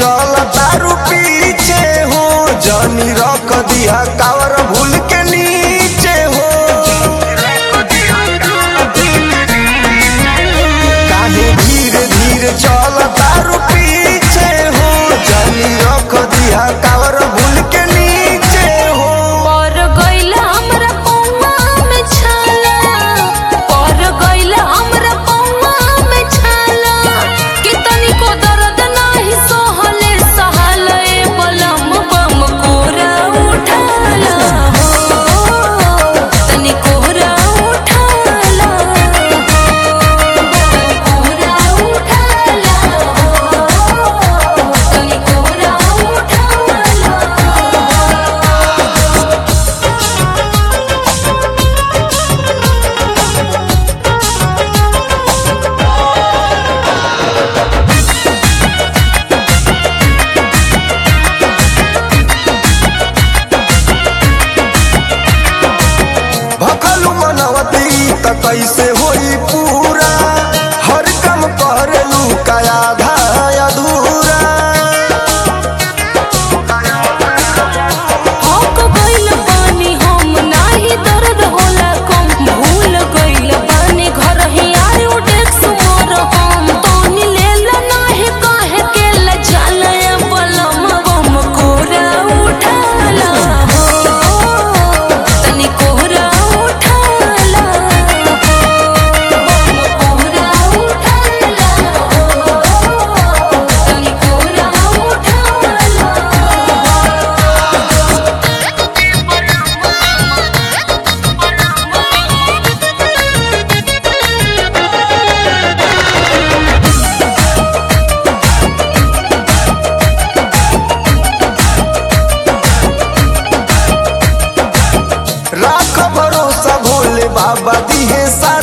चल तारू पीछे हो जनी रख दिया कावर भूल के नीचे हो काहे धीरे धीरे चल तारू पीछे हो जनी रख दिया कावर भूल के नीचे हो पर गइला हमरा पौवा में छाला पर गइला हमरा पौवा में छाला कि तनिको दर्द नाही सहले सहले बलम बम कोरा उठाला हो तनि कोरा उठाला हो कोरा उठाला हो तनि कोरा उठाला भखलू मनवती त कैसे होई पूरा हर काम करेलू का आधा अधूरा हक गइल बानी हम नाही दर्द होला कम भूल गइल बानी घर ही आयो डेक्स मोर हम तोनी लेल नाही काहे के लजाल बलम बम कोरा उठाला हो तनी कोरा उठाला हो बम कोरा उठाला हो तनी कोरा उठाला राख भरोसा भोले बाबा दिहे सा